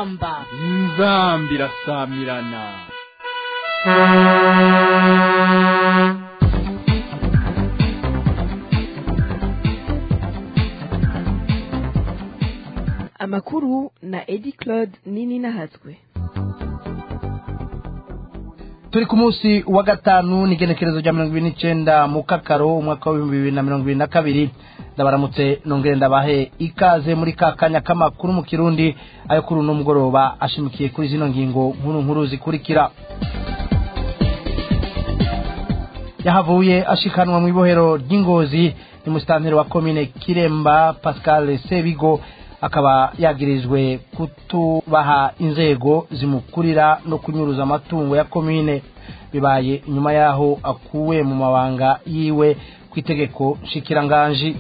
inzamba inzamba irasamirana amakuru na edi claude nini nahatswe turi ku munsi wa gatanu n'igenekerezo rya mirongo ibiri n'icyenda mu kakaro umwaka w'ibihumbi bibiri na mirongo ibiri na kabiri ndabaramutse nongere ndabahe ikaze muri ka kanya k'amakuru mu kirundi ayo kuri uno mugoroba ashimikiye kuri zino ngingo nkuru nkuru zikurikira yahavuye ashikanwa mu ibohero ry'ingozi ni musitanteri wa komine kiremba pascal sebigo akaba yagirijwe kutubaha inzego zimukurira no kunyuruza amatungo ya komine bibaye inyuma yaho akuwe mu mabanga yiwe ku itegeko nshikiranganji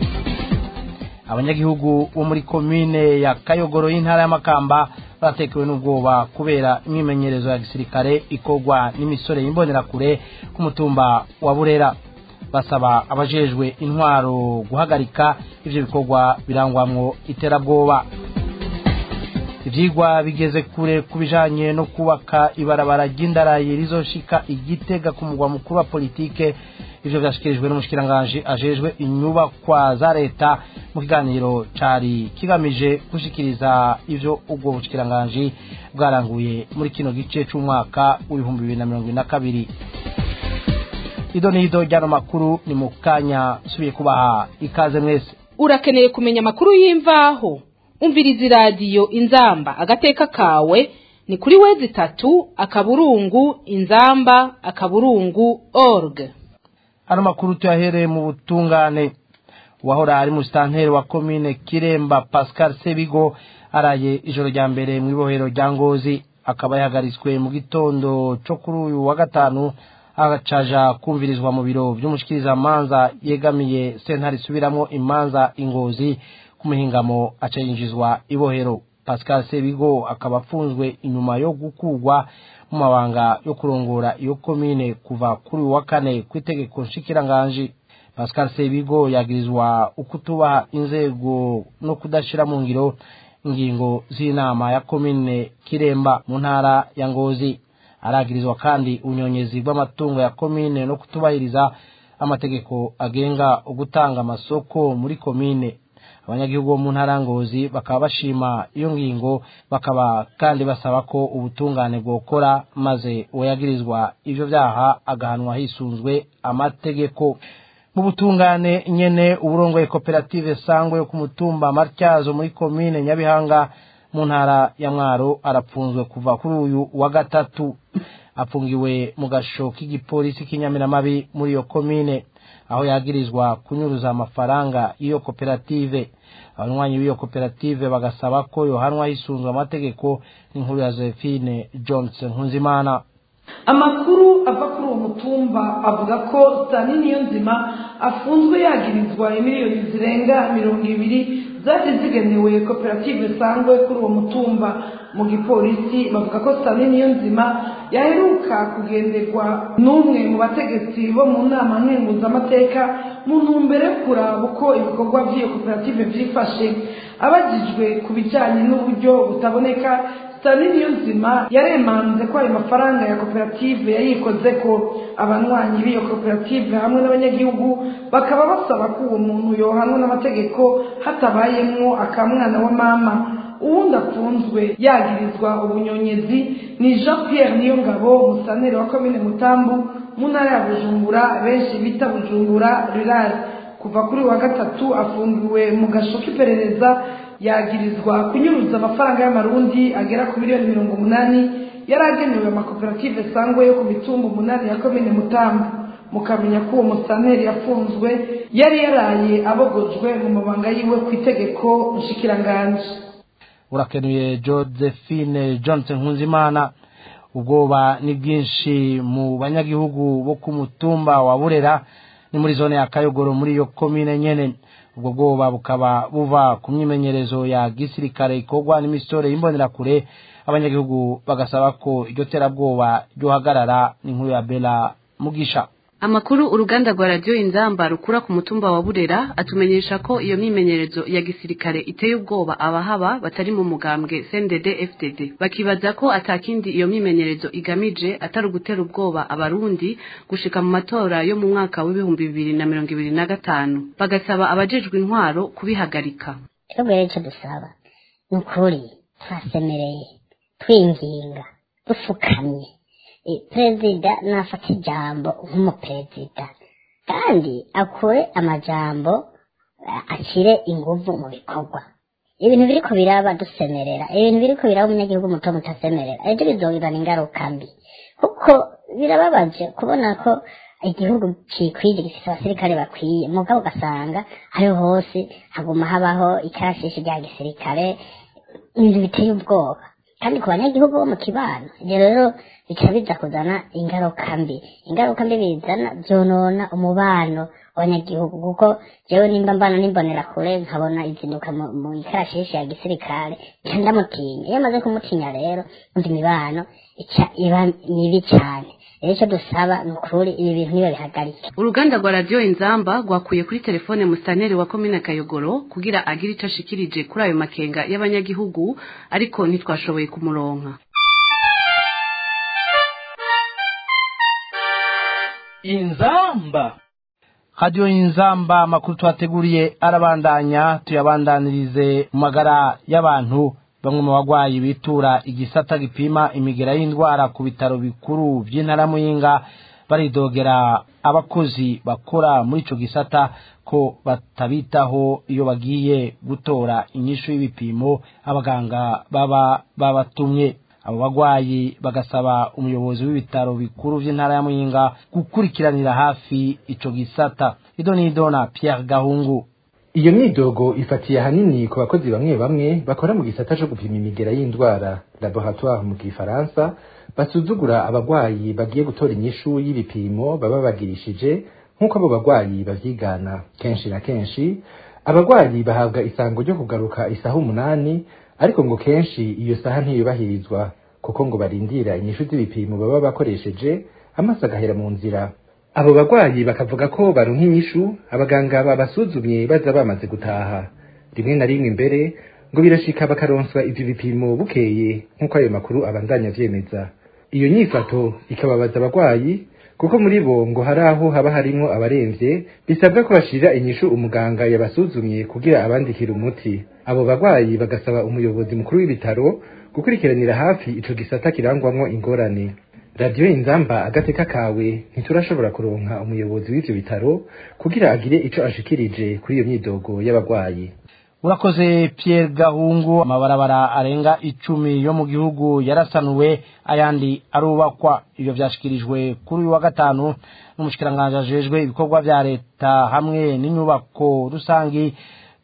abanyagihugu bo muri komine ya kayogoro y'intara y'amakamba baratekewe n'ubwoba kubera imyimenyerezo ya gisirikare ikorwa n'imisore y'imbonerakure ku mutumba wa burera basaba abajejwe intwaro guhagarika ivyo bikorwa birangwamwo iterabwoba ivyigwa bigeze kure ku bijanye no kubaka ibarabara ry'indarayi rizoshika igitega ku mugwa mukuru wa politike ivyo vyashikirijwe n'umushikiranganji ajejwe inyubakwa za leta mu kiganiro cari kigamije gushikiriza ivyo ubwo bushikiranganji bwaranguye muri kino gice c'umwaka w'ibihumbi bibiri na mirongo ibiri na kabiri ido n'ido ryano makuru ni mu kanya subiye kubaha ikaze mwese urakeneye kumenya amakuru y'imvaho umviriza iradiyo inzamba agateka kawe ni kuri wezi itatu akaburungu inzamba akaburungu org ano makuru tuyahereye mu butungane uwahora ari musitanteri wa komine kiremba pascal sebigo araye ijoro rya mbere mu ibohero rya ngozi akaba yahagaritswe mu gitondo co kuri uyu wa gatanu agacaja kumvirizwa mu biro vy'umushikirizamanza yegamiye sentare isubiramwo imanza ingozi ku muhingamo aca yinjizwa ibohero pascal sebigo akaba afunzwe inyuma yo gukurwa mu mabanga yo kurongora iyo komine kuva kuri uyu wa kane ku itegeko nshikiranganji pascal sebigo yagirizwa ukutubaha inzego no kudashira mu ngiro ingingo z'inama ya komine kiremba mu ntara ya ngozi aragirizwa kandi ubunyonyezi bw'amatungo ya komine no kutubahiriza amategeko agenga ugutanga amasoko muri komine abanyagihugu bo mu ntara ngozi bakaba bashima iyo ngingo bakaba kandi basaba ko ubutungane bwokora maze uwayagirizwa ivyo vyaha agahanwa hisunzwe amategeko mu butungane nyene uburongoye koperative sangwe yo ku mutumba matyazo muri komine nyabihanga mu ntara ya mwaro arapfunzwe kuva kuri uyu wa gatatu afungiwe mu gasho k'igipolisi k'inyamiramabi muri iyo komine aho yagirizwa kunyuruza amafaranga y'iyo koperative abanywanyi b'iyo koperative bagasaba ko yohanwa hisunzwe amategeko n'inkuru ya Josephine Johnson Nkunzimana amakuru ava kuri uwo mutumba avuga ko sitani niyo nzima afunzwe yagirizwa miliyoni zirenga mirongo ibiri zari zigenewe koperative sangwe kuri uwo mutumba mu gipolisi bavuga ko sitani niyo nzima yaheruka kugenderwa n'umwe mu bategetsi bo mu nama nkenguzamateka mu ntumbero yo kuraba uko ibikorwa by'iyo koperative byifashe abagijwe ku bijyanye n'uburyo butaboneka sitani niyo nzima yaremanze ko ayo mafaranga ya koperative yayikoze ko abanywanyi b'iyo koperative hamwe n'abanyagihugu bakaba basaba ko uwo muntu yohanwa n'amategeko hatabayemwo akamwana wa mama uwundi afunzwe yagirizwa ubunyonyezi ni jean pierre niyongabo umusaneri wa komine mutambu mu ntara ya bujumbura benshi bita bujumbura rurari kuva kuri wa gatatu afungiwe mu gasho k'iperereza yagirizwa kunyuruza amafaranga y'amarundi agera ku miliyoni mirongo umunani yari agenewe amakoperative sangwe yo ku mitumba umunani ya komine mutambu mukamenya ko uwo musaneri yafunzwe yari yaraye abogojwe mu mabanga yiwe ku itegeko nshikiranganji urakenuye josephine johnson nkunzimana ubwoba ni bwinshi mu banyagihugu bo ku mutumba wa burera ni muri zone ya kayogoro muri iyo komine nyene ubwo bwoba bukaba buva ku myimenyerezo ya gisirikare ikorwa n'imisore y'imbonerakure abanyagihugu bagasaba ko iryo terabwoba ryohagarara n'inkuru ya bela mugisha Amakuru uruganda rwa radio Inzamba rukura ku mutumba wa Burera atumenyesha ko iyo myimenyerezo ya gisirikare iteye ubwoba abahaba batari mu mugambwe CNDD FDD bakibaza ko atakindi iyo myimenyerezo igamije atari ugutera ubwoba abarundi gushika mu matora yo mu mwaka w'ibihumbi bibiri na mirongo ibiri na gatanu bagasaba abajejwe intwaro kubihagarika twebwe rero icyo dusaba ni ukuri twasemereye twinginga dufukamye Eh, perezida nafata ijambo nk'umuperezida kandi akure amajambo eh, ashyire inguvu mu bikorwa ibintu biriko biraba dusemerera ibintu biriko biraba umunyagihugu muto mutasemerera ejo bizobibana ingaruka mbi kuko birababaje kubona ko igihugu kikwije gifite abasirikare bakwiye mugabo ugasanga ariho hose haguma habaho ikarashishi rya gisirikare ibintu biteye ubwoba kandi ku banyagihugu bo mu kibano ibyo rero bica biza kuzana ingaruka mbi ingaruka mbi bizana byonona umubano w'abanyagihugu kuko jewe nimba mbana nimbonera kure nkabona izinduka mu mu ikarashishi ya gisirikare nca ndamutinya iyo amaze kumutinya rero umva imibano ica iba mibi cyane rero icyo dusaba ni ukuri ibi bintu niba bihagarike uruganda rwa radio Inzamba rwakuye kuri telefone mustaneri wa komine Kayogoro kugira agire ico ashikirije kuri ayo makenga y'abanyagihugu ariko ntitwashoboye kumuronka inzamba radiyo y'inzamba amakuru twateguriye arabandanya tuyabandanirize mu magara y'abantu bamwe mu bagwayi bitura igisata gipima imigera y'indwara ku bitaro bikuru by'intara muyinga baridogera abakozi bakora muri ico gisata ko batabitaho iyo bagiye gutora inyishu y'ibipimo abaganga baba babatumye abo bagwayi bagasaba umuyobozi w'ibitaro bikuru by'intara ya muyinga gukurikiranira hafi ico gisata ido nido na Pierre Gahungu iyo myidogo ifatiye ahanini ku bakozi bamwe bamwe bakora mu gisata co gupima imigera y'indwara laboratoire mu gifaransa basuzugura abagwayi bagiye gutora inyishu y'ibipimo baba bagirishije nk'uko abo bagwayi bavyigana kenshi na kenshi abagwayi bahabwa isango ryo kugaruka isaha umunani ariko ngo kenshi iyo saha ntiyubahirizwa kuko ngo barindira inyishu z'ibipimo baba bakoresheje amaso agahera mu nzira abo bagwayi bakavuga ko baronka inyishu abaganga babasuzumye baza bamaze gutaha rimwe na rimwe imbere ngo birashika bakaronswa ivyo bipimo bukeye nk'uko ayo makuru abandanya avyemeza iyo nyifato ikababaza abagwayi kuko muri bo ngo hari aho haba harimwo abaremvye bisabwa ko bashira inyishu umuganga yabasuzumye kugira abandikira umuti abo bagwayi bagasaba umuyobozi mukuru w'ibitaro gukurikiranira hafi ico gisata kirangwamwo ingorane radiyo inzamba agateka kawe ntiturashobora kuronka umuyobozi w'ivyo bitaro kugira agire ico ashikirije kuri iyo myidogo y'abagwayi urakoze Pierre Gahungu amabarabara arenga icumi yo mu gihugu yarasanuwe ayandi arubakwa ibyo byashikirijwe kuri uyu wa gatanu n'umushikiranganje ajejwe ibikorwa vya leta hamwe n'inyubako rusangi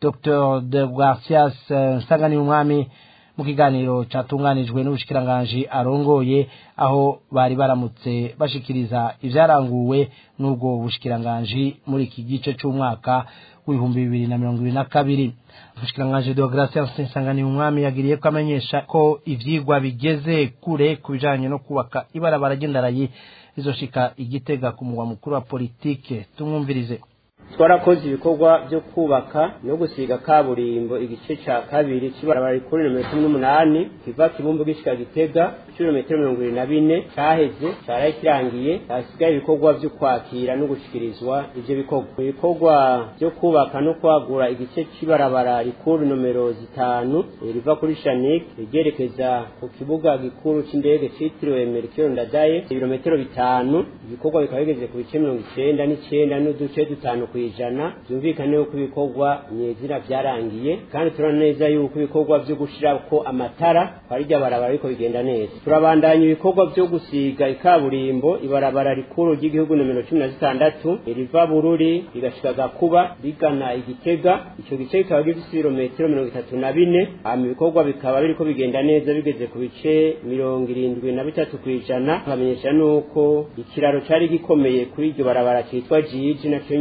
Dr de Garcias Nsangani umwami mu kiganiro catunganijwe n'ubushikiranganje arongoye aho bari baramutse bashikiriza ivyaranguwe n'ubwo bushikiranganje muri iki gice c'umwaka w'ibihumbi bibiri na mirongo ibiri na kabiri umushikiranganji deogratias nsangani umwami yagiriye ko amenyesha ko ivyigwa bigeze kure ku bijanye no kubaka ibarabara ry'indarayi rizoshika igitega ku mugwa mukuru wa politike tumwumvirize twarakoze ibikorwa byo kubaka no gusiga kaburimbo igice ca kabiri c'ibarabara rikuru nomero cumi n'umunani kiva kibumbu gishika gitega kilometero mirongo ibiri na bine caheze caraye kirangiye hasigaye ibikorwa vyo kwakira no gushikirizwa ivyo bikorwa ibikorwa vyo kubaka no kwagura igice c'ibarabara rikuru nomero zitanu riva kuri shanik ryerekeza ku kibuga gikuru c'indege citiriwe merikiro ndadaye ibirometero bitanu ibikorwa bikaba bigeze ku bice mirongo icenda n'icenda n'uduce dutanu kwijana byumvikane yuko ibikorwa nyezina byarangiye kandi turabona neza yuko ibikorwa vyo gushirako amatara twarirya barabara ariko bigenda neza turabandanya ibikorwa vyo gusiga ikaburimbo ibarabara rikuru ry'igihugu nomero cumi na zitandatu riva bururi rigashika gakuba rigana igitega ico gice kikaba gifise ibirometero mirongo itatu na bine hama ibikorwa bikaba biriko bigenda neza bigeze ku bice mirongo irindwi na bitatu kwijana nkamenyesha nuko ikiraro cari gikomeye kuri iryo barabara citwa jiji naco nyene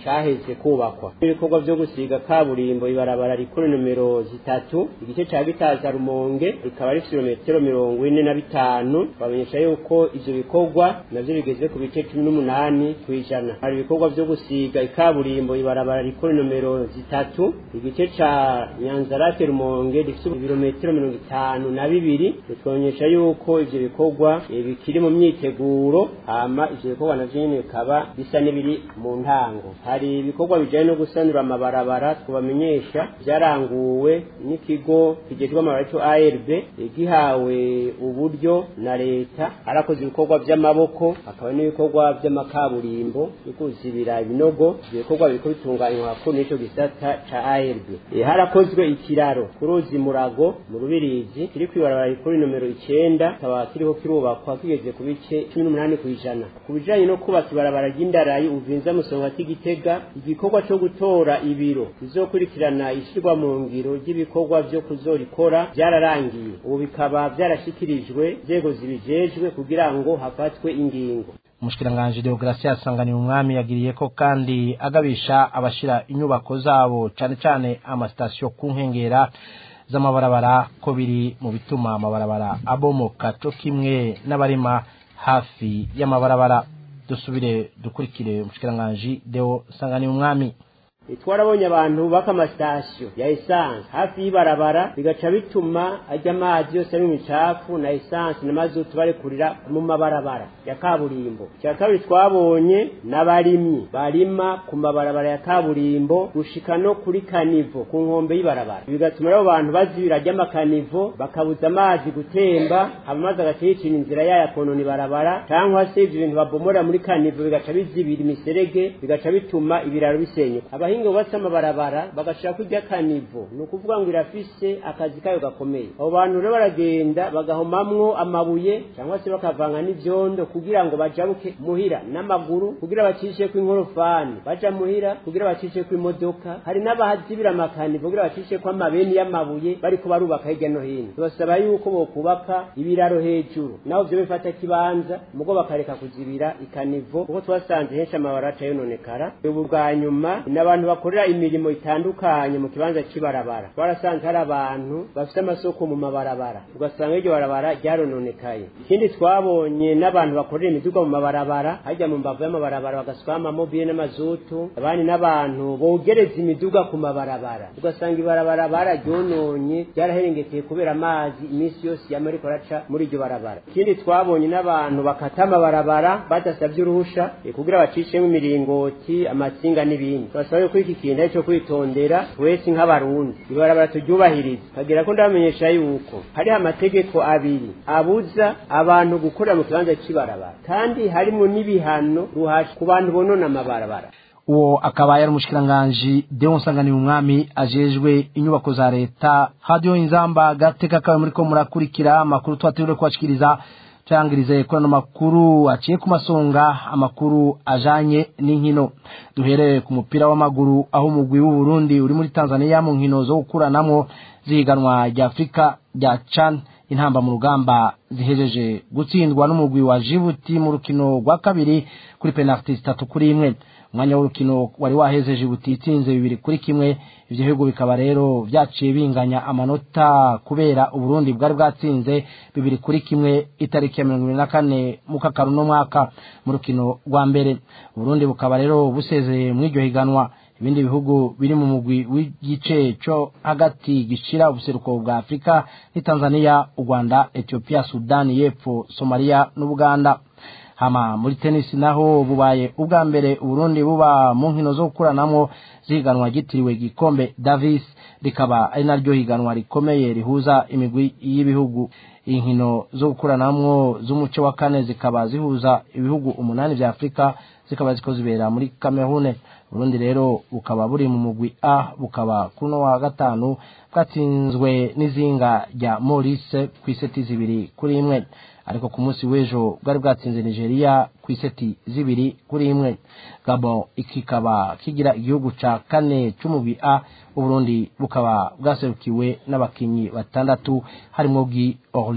caheze kubakwa ibikorwa vyo gusiga kaburimbo ibarabara rikuru nomero zitatu igice ca gitaza rumonge rikaba rifite ibirometero mirongo ine na bitanu bamenyesha yuko ivyo bikorwa navyo bigeze ku bice cumi n'umunani kw'ijana hari ibikorwa vyo gusiga ikaburimbo ibarabara rikuru nomero zitatu igice ca nyanzarake rumonge rifite ibirometero mirongo itanu na bibiri bitwonyesha yuko ivyo bikorwa eh, bikiri mu myiteguro hama ivyo bikorwa navyo nyene bikaba bisa n'ibiri mu ntango hari ibikorwa bijanye no gusanura amabarabara twabamenyesha vyaranguwe n'ikigo kijejwe amabarabara cyo ARB eh, gihawe uburyo na leta arakoze ibikorwa vy'amaboko hakaba n'ibikorwa vy'amakaburimbo yo kuzibira ibinogo ivyo bikorwa biriko bitunganywa hakuru n'ico gisata ca ARB Eh, harakozwe ikiraro ku ruzi murago mu rubirizi kiri kwibarabara rikuru nomero icenda kikaba kiriko kirubakwa kigeze ku bice cumi n'umunani kw'ijana ku bijanye no kubaka ibarabara ry'indarayi uvinza musongati gitega igikorwa co gutora ibiro bizokurikirana ishirwa mu ngiro ry'ibikorwa vyo kuzorikora vyararangiye ubu bikaba vyarashikirijwe nzego zibijejwe kugira ngo hafatwe ingingo umushikiranganji deogratias asanganiye umwami yagiriye ko kandi agabisha abashira inyubako zabo cane cane amasitasiyo ku nkengera z'amabarabara ko biri mu bituma amabarabara abomoka co kimwe n'abarima hafi y'amabarabara dusubire dukurikire umushikiranganji deo sanganiye umwami twarabonye abantu bubaka amasitasiyo ya esanse hafi y'ibarabara bigaca bituma ajya amazi yose ari mu micafu na esanse na mazutu barekurira mu mabarabara ya kaburimbo icya kabiri twabonye n'abarimyi barima ku mabarabara ya kaburimbo gushika no kuri kanivo ku nkombe y'ibarabara bigatuma rero abantu bazibira ry'amakanivo bakabuza amazi gutemba hama amazi agaca yicira inzira yayo akonona ibarabara cyangwa se ibyo bintu babomora muri kanivo bigaca bizibira imiserege bigaca bituma ibiraro bisenyuka abahinga bubatse amabarabara bagashira kurya kanivo ni ukuvuga ngo irafise akazi kayo gakomeye abo bantu rero baragenda bagahomamwo amabuye cyangwa se bakavanga n'ivyondo kugira ngo bajabuke muhira n'amaguru kugira bacishe ku inkorofani baja muhira kugira bacishe ku imodoka hari n'abahazibira amakanivo kugira bacishe ko amabeni y'amabuye bariko barubaka hirya no hino tubasaba yuko bokubaka ibiraro hejuru naho vyo bifata kibanza mugo bakareka kuzibira ikanivo kuko twasanze henshi amabara aca yononekara ubu bwa nyuma n'abantu bakorera imirimo itandukanye mu kibanza cy'ibarabara twarasanze hari abantu bafite amasoko mu mabarabara ugasanga iryo barabara ryarononekaye ikindi twabonye n'abantu bakorera imiduga mu mabarabara hajya mu mbavu y'amabarabara bagasukaho amamobile n'amazutu abandi n'abantu bogereza imiduga ku mabarabara ugasanga ibarabara bararyononye ryaraherengeteye kubera amazi iminsi yose yama ariko araca muri iryo barabara ikindi twabonye n'abantu bakata amabarabara badasabye uruhusha eh, kugira bacishemo imiringoti amatsinga n'ibindi turasaba yuko iki kintu ari cyo kwitondera twese nk'abarundi ibarabara turyubahiriza kagira ko ndabamenyesha yuko hariho amategeko abiri abuza abantu gukorera mu kibanza cy'ibarabara kandi harimo n'ibihano ruhasha ku bantu bonona amabarabara uwo akaba yari umushikiranganji deo nsanganiye umwami ajejwe inyubako za leta hadiyo inzamba agateka kawe muriko murakurikira amakuru twategure kubashikiriza tuyangirize kuri ano makuru aciye ku masonga amakuru ajanye n'inkino duhereye ku mupira w'amaguru aho umugwi w'uburundi uri muri tanzania mu nkino zo gukuranamwo zihiganwa rya afurika rya can intamba mu rugamba zihejeje gutsindwa n'umugwi wa jibuti mu rukino rwa kabiri kuri penaliti zitatu kuri imwe umwanya w'urukino wari waheze jibuti itsinze bibiri kuri kimwe ivyo bihugu bikaba rero vyaciye binganya amanota kubera uburundi bwari bwatsinze bibiri kuri kimwe itariki ya mirongo ibiri na kane mukakaru no mwaka mu rukino rwa mbere uburundi bukaba rero busezeye mw'iryo higanwa ibindi bihugu biri mu mugwi w'igice co hagati gishira ubuseruko bwa afurika ni tanzania u rwanda ethiopia sudani y'epfo somalia n'ubuganda hama muri tenisi naho bubaye ubwa mbere uburundi buba mu nkino zo gukuranamwo zihiganwa ryitiriwe gikombe davis rikaba ari naryo higanwa rikomeye rihuza imigwi y'ibihugu inkino zo gukuranamwo z'umuco wa kane zikaba zihuza ibihugu umunani vya afurika zikaba ziko zibera muri kamerune urundi rero bukaba buri mu mugwi a bukaba kuno wa gatanu bwatsinzwe n'izinga rya maurice ku iseti zibiri kuri imwe ariko ku munsi w'ejo bwari bwatsinze nigeria ku iseti zibiri kuri imwe gabon kikaba kigira igihugu ca kane c'umugwi a uburundi bukaba bwaserukiwe n'abakinyi batandatu harimwo bwi orly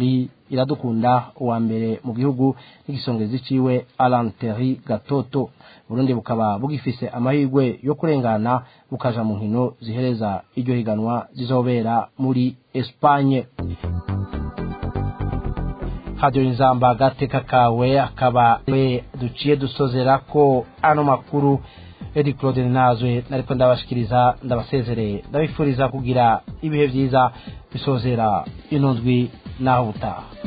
iradukunda uwa mbere mu gihugu n'igisongezi ciwe Alan Terry Gatoto Burundi bukaba bugifise amahirwe yo kurengana bukaja mu nkino zihereza iryo higanwa zizobera muri Espagne Radio Inzamba gateka kawe akaba we duciye dusozera ko ano makuru Edi Claude Nazwe nariko ndabashikiriza ndabasezereye ndabifuriza kugira ibihe vyiza bisozera inondwi naho butaha